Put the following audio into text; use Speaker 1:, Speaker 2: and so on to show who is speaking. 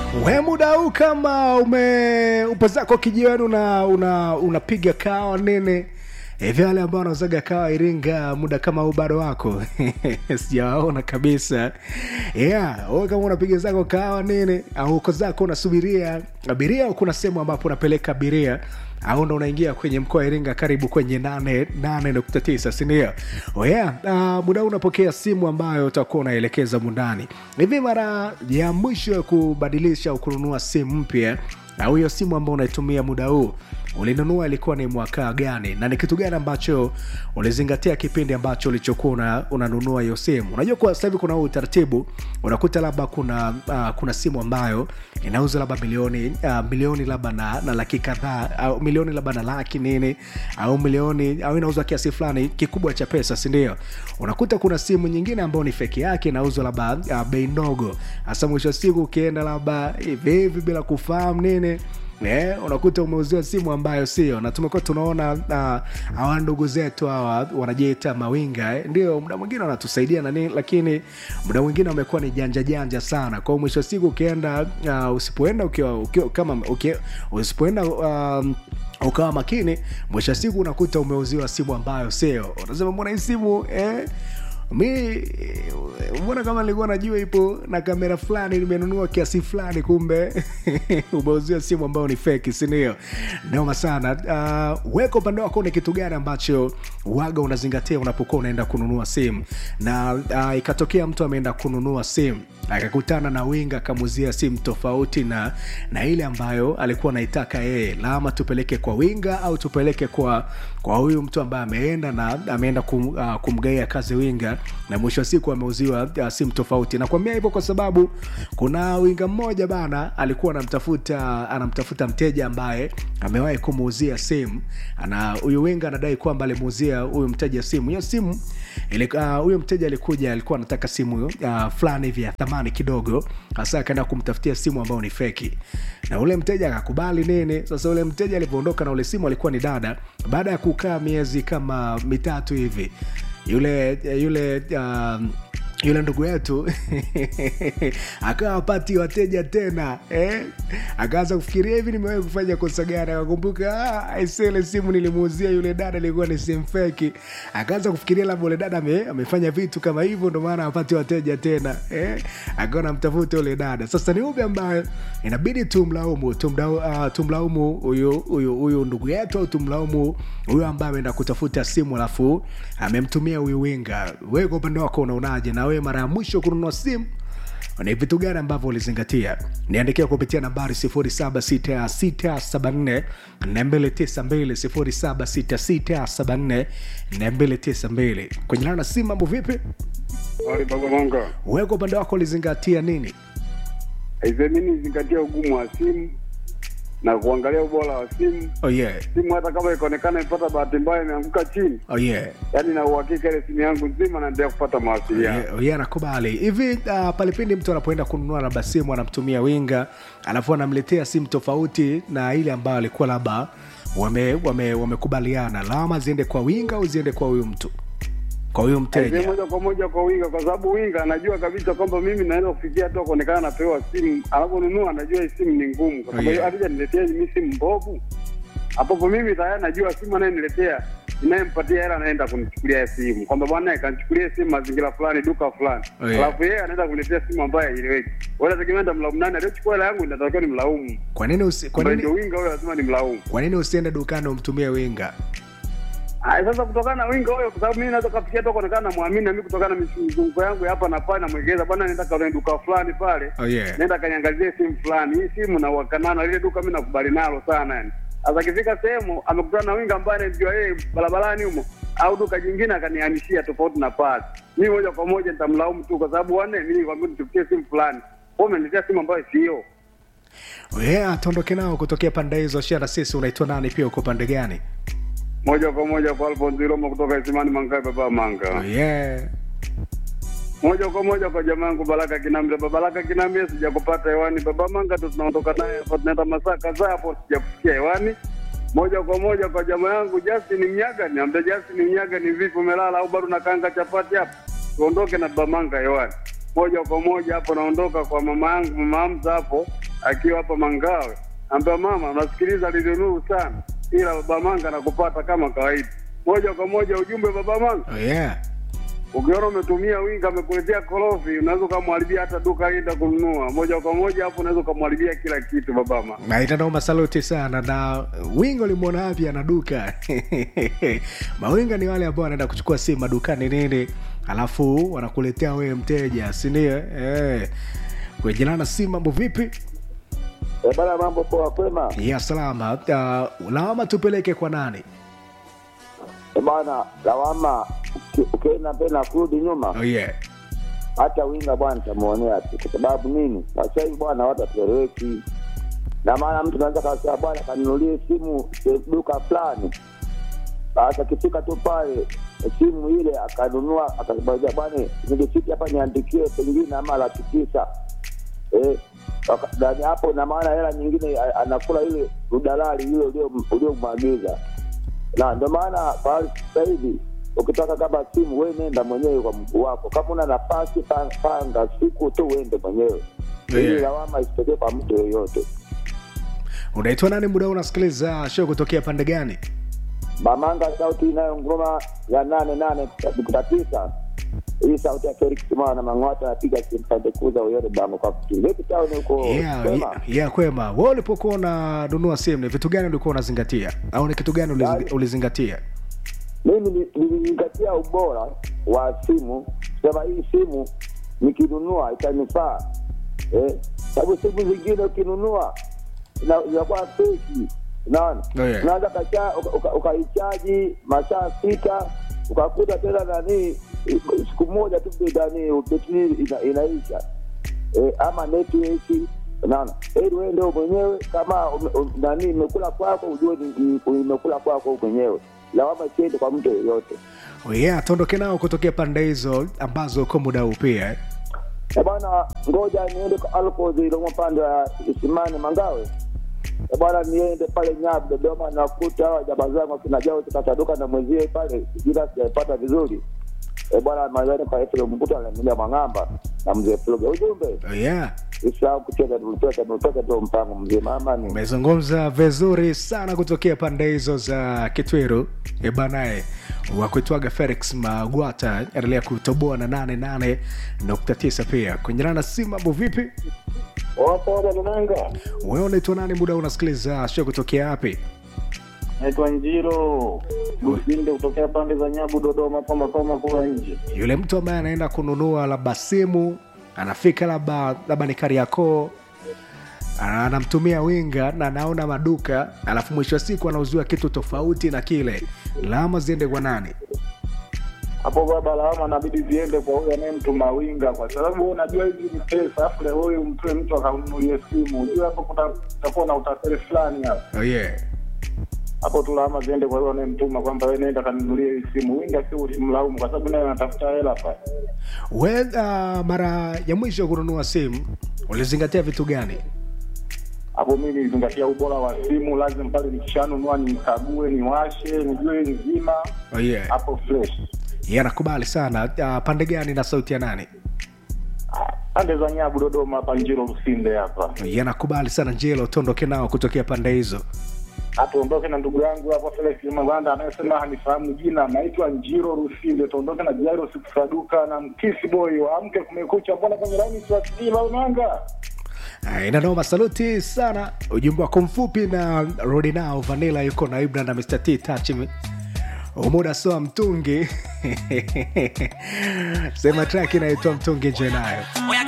Speaker 1: we muda huu kama ume upo zako kijiweni una una unapiga kawa nene hivi wale ambao wanauzaga kawa iringa muda kama huu bado wako sijawaona kabisa yeah wewe kama unapiga zako kawa nene au uko zako unasubiria abiria au kuna sehemu ambapo unapeleka abiria au ndo unaingia kwenye mkoa wa iringa karibu kwenye 89 sindio oh yeah. uh, muda huu unapokea simu ambayo utakuwa unaelekeza mundani hivi mara ya mwisho ya kubadilisha au kununua simu mpya au hiyo simu ambayo unaitumia muda huu ulinunua ilikuwa ni mwaka gani na ni kitu gani ambacho ulizingatia kipindi ambacho ulichokuwa una, unanunua hiyo simu unajua kwa sasa hivi kuna huu utaratibu unakuta labda kuna uh, kuna simu ambayo inauza labda milioni uh, milioni labda na, na laki kadhaa au milioni labda na laki nini au milioni au inauzwa kiasi fulani kikubwa cha pesa sindio unakuta kuna simu nyingine ambayo ni feki yake inauzwa labda uh, bei ndogo hasa mwisho wa siku ukienda labda hivi hivi bila kufahamu nini Yeah, unakuta umeuziwa simu ambayo sio na tumekuwa tunaona uh, hawa ndugu zetu hawa wanajiita mawinga eh. ndio muda mwingine wanatusaidia nani lakini muda mwingine wamekuwa ni janja janja sana kwao mwisho wa siku ukienda uh, usipoenda ukiwa, ukiwa kama ukiwa, usipoenda um, ukawa makini mwisho wa siku unakuta umeuziwa simu ambayo sio unasema mbona hii simu eh? mi mbona kama nilikuwa najua ipo na kamera fulani nimenunua kiasi fulani kumbe umeuzia simu ambayo ni feki sindio noma sana uh, weka upande wako ni kitu gani ambacho waga unazingatia unapokuwa unaenda kununua simu na uh, ikatokea mtu ameenda kununua simu akakutana na winga akamuzia simu tofauti na na ile ambayo alikuwa anaitaka yeye lama tupeleke kwa winga au tupeleke kwa kwa huyu mtu ambaye ameenda na ameenda kum, uh, kumgaia kazi winga na mwisho wa siku ameuziwa uh, simu tofauti nakwambia hivyo kwa sababu kuna winga mmoja bana alikuwa anamtafuta anamtafuta mteja ambaye amewahi kumuuzia simu ana huyu winga anadai kwamba alimuuzia huyu mteja simu hiyo simu huyo uh, mteja alikuja alikuwa anataka simu uh, fulani hivi ya thamani kidogo hasa akaenda kumtafutia simu ambayo ni feki na ule mteja akakubali nini sasa ule mteja alivyoondoka na ule simu alikuwa ni dada baada ya kukaa miezi kama mitatu hivi yule yule um, yule ndugu yetu akawa apati wateja tena eh? akaanza kufikiria hivi nimewahi kufanya kosa gani akakumbuka ah, isele simu nilimuuzia yule dada ilikuwa ni simu feki akaanza kufikiria labda ule dada ame, amefanya vitu kama hivyo ndo maana apati wateja tena eh? akawa namtafuta yule dada sasa ni upi ambaye inabidi tumlaumu tumlaumu uh, tumlaumu huyu huyu huyu ndugu yetu au tumlaumu huyu ambaye ameenda kutafuta simu alafu amemtumia huyu winga wewe kwa upande wako unaonaje na wewe mara ya mwisho kununua simu ni vitu gani ambavyo ulizingatia niandikia kupitia nambari 76674 kwenye lana simu mambo vipi
Speaker 2: Bagamonga.
Speaker 1: weko upande wako ulizingatia nini
Speaker 2: Aise, mimi nizingatia ugumu wa simu na kuangalia ubora wa simu.
Speaker 1: oh yeah.
Speaker 2: Simu hata kama ikaonekana imepata bahati mbaya imeanguka chini,
Speaker 1: Oh yeah.
Speaker 2: yaani na uhakika ile simu yangu nzima naendelea kupata mawasiliano.
Speaker 1: Yeah, yeah, nakubali hivi uh, pale pindi mtu anapoenda kununua labda simu anamtumia winga alafu anamletea simu tofauti na ile ambayo alikuwa labda wamekubaliana wame, wame lawama ziende kwa winga au ziende kwa huyu mtu kwa huyu
Speaker 2: Aise,
Speaker 1: mteja
Speaker 2: moja kwa moja kwa winga, kwa sababu winga anajua kabisa kwamba mimi naweza kufikia hata kuonekana napewa simu, anaponunua anajua hii simu ni ngumu, kwa sababu
Speaker 1: Yeah.
Speaker 2: alija niletea mimi simu mbovu, ambapo mimi tayari najua simu anayeniletea inayempatia hela anaenda kunichukulia simu kwamba bwana kanichukulia simu mazingira fulani duka fulani
Speaker 1: Oh, yeah.
Speaker 2: alafu yeye anaenda kuniletea simu ambayo haieleweki wala tegemea nitamlaumu nani aliyechukua hela yangu inatakiwa ni mlaumu
Speaker 1: kwa nini usi, kwa
Speaker 2: Ambaye ndio
Speaker 1: nini,
Speaker 2: winga huyo lazima ni mlaumu
Speaker 1: kwa nini usiende dukani umtumie winga
Speaker 2: Aya, sasa kutokana na winga huyo, kwa sababu mimi naweza kafikia hata kuonekana namwamini na mimi kutokana na mizunguko yangu ya hapa na pale, namwegeza bwana, nenda kaone duka fulani pale,
Speaker 1: oh yeah.
Speaker 2: nenda kaniangalie simu fulani. Hii simu na uhakana na lile duka, mimi nakubali nalo sana yani. Sasa akifika sehemu amekutana na winga ambaye anamjua yeye barabarani humo au duka jingine akanihamishia tofauti na pale, mimi moja kwa moja nitamlaumu tu, kwa sababu wane mimi nikwambia nitafutie simu fulani, wewe umeniletea simu ambayo sio.
Speaker 1: Oh yeah, tuondoke nao kutokea pande hizo shara sisi unaitwa nani pia uko pande gani
Speaker 2: Moja kwa moja kwa Alphonse Roma kutoka Isimani Mangae, baba Manga.
Speaker 1: oh yeah.
Speaker 2: moja kwa moja kwa jamaa yangu Baraka Kinambe. Baba Baraka Kinambe, sijakupata hewani. Baba Manga ndo tunaondoka naye hapa, tunaenda masaa kadhaa hapo, sijakusikia hewani. Moja kwa moja kwa jamaa yangu Justin Mnyaga, niambia Justin Mnyaga, ni vipi, umelala au bado unakaanga chapati hapo? Tuondoke na Baba Manga hewani. Moja kwa moja hapo naondoka kwa mama yangu mama Hamza hapo akiwa hapa Mangawe, ambia mama, nasikiliza Radio Nuru sana, ila baba Manga nakupata kama kawaida. Moja kwa moja ujumbe baba Manga,
Speaker 1: oh, yeah.
Speaker 2: ukiona umetumia winga amekuletea korofi, unaweza ukamharibia hata duka aenda kununua moja kwa moja, hapo unaweza ukamharibia kila kitu baba Manga.
Speaker 1: Na itanoma saluti sana na winga ulimwona wapi ana duka mawinga ni wale ambao wanaenda kuchukua simu madukani nini alafu wanakuletea wewe mteja sindio eh. kuejilana simu mambo vipi
Speaker 3: Eh, bana mambo poa kwema.
Speaker 1: ya salama uh, lawama tupeleke kwa nani
Speaker 3: Eh, bana lawama uki- ukienda mbele na kurudi nyuma
Speaker 1: oh, yeah.
Speaker 3: hata winga bwana tamuonea tu kwa sababu nini sasa hivi bwana watu hatueleweki na maana mtu anaweza kasema bwana kanunulie simu se- duka fulani sasa akifika tu pale simu ile akanunua akabaiza bwana nilisiti hapa niandikie pengine ama laki tisa eh, waka- ndani hapo na maana hela nyingine a- anakula ile udalali ile ulio- uliomwagiza na ndio maana pahali sasa hivi ukitaka kama simu we nenda mwenyewe kwa mguu wako kama una nafasi pa- panga siku tu uende mwenyewe ili
Speaker 1: Yeah.
Speaker 3: lawama isitokee kwa mtu yoyote
Speaker 1: unaitwa nani muda huu unasikiliza show kutokea pande gani
Speaker 3: mamanga sauti inayo ngoma ya nane nane nukta tisa hii sauti ya felix mwana mang'wata anapiga simpande kuza uyore bango kwa vipi tauni huko
Speaker 1: yeah,
Speaker 3: Kwema?
Speaker 1: yeah, yeah, kwema we ulipokuwa unanunua simu ni vitu gani ulikuwa unazingatia au ni kitu gani ulizi-
Speaker 3: Yaani-
Speaker 1: ulizingatia
Speaker 3: mimi ni- nilizingatia ubora wa simu sema hii simu nikinunua itanifaa eh, sababu simu zingine ukinunua ina- inakuwa feki unaona
Speaker 1: Oh, yeah.
Speaker 3: unaweza kacha- uka- uka- ukaichaji masaa sita ukakuta tena nani siku moja tu nani betri ina, inaisha eh, ama network unaona ili uende mwenyewe kama ume- um, nani imekula kwako ujue ni- ni- imekula kwako mwenyewe lawama isiende kwa mtu yeyote
Speaker 1: oh, yeah, tuondoke nao kutokea pande hizo ambazo uko muda huu pia eh?
Speaker 3: Eh, bwana ngoja niende kwa alkozi iloma pande ya isimani mangawe Eh, bwana niende pale nyabu dodoma nakuta hawa jaba zangu akina jao tukataduka na mwenzie pale jina sijaipata vizuri Eh, bwana mazani kwa efilo mkuta anamilia mwang'amba na mzee pluga ujumbe
Speaker 1: oh, yeah.
Speaker 3: isahau kucheza tulipeka tulipeka tu mpango mzee mama ni
Speaker 1: umezungumza vizuri sana kutokea pande hizo za kitwiru ebanae wakuitwaga felix magwata endelea kutoboa na 88.9 pia kunyerana si mambo vipi
Speaker 4: Wapo Dadonanga,
Speaker 1: wewe unaitwa nani muda unasikiliza sho kutokea wapi
Speaker 4: naitwa Njiro Lusinde kutokea pande za Nyabu, Dodoma, hapa makao makuu ya nje.
Speaker 1: yule mtu ambaye anaenda kununua labda simu anafika labda labda ni kariakoo ana- anamtumia winga na anaona maduka alafu mwisho wa siku anauziwa kitu tofauti na kile lama ziende kwa nani
Speaker 4: Hapo baba, lawama inabidi ziende kwa huyo anayemtuma winga, kwa sababu wewe unajua hizi ni pesa, afu leo huyu mtoe mtu akanunulie simu, ujue hapo kuta- kutakuwa na utapeli fulani hapo.
Speaker 1: oh, yeah.
Speaker 4: Hapo tu lawama ziende kwa huyo anayemtuma kwamba wewe nenda kanunulie hii simu. Winga si ulimlaumu, kwa sababu naye anatafuta hela pale.
Speaker 1: We, uh, mara ya mwisho kununua simu ulizingatia vitu gani
Speaker 4: hapo mi nilizingatia ubora wa simu, lazima pale nikishanunua nikague, niwashe, nijue nzima,
Speaker 1: oh, yeah.
Speaker 4: hapo fresh.
Speaker 1: yeah, nakubali sana uh, pande gani na sauti ya nani
Speaker 4: pande za Nyabu, Dodoma hapa Njiro Lusinde hapa.
Speaker 1: yeah, nakubali sana njelo tuondoke nao kutokea pande hizo
Speaker 4: Atuondoke na ndugu yangu hapa Felix Maganda anayesema hanifahamu jina, naitwa Njiro Lusinde. Tuondoke na Jairo Sikusaduka na Mkisi Boy, waamke kumekucha, mbona kwenye laini siwasikii Manga?
Speaker 1: Ah, inanoma saluti sana ujumbe wako mfupi na rudi nao vanila yuko na ibra na mr t touch me. umuda soa mtungi sema track inaitwa mtungi nje nayo
Speaker 5: Oya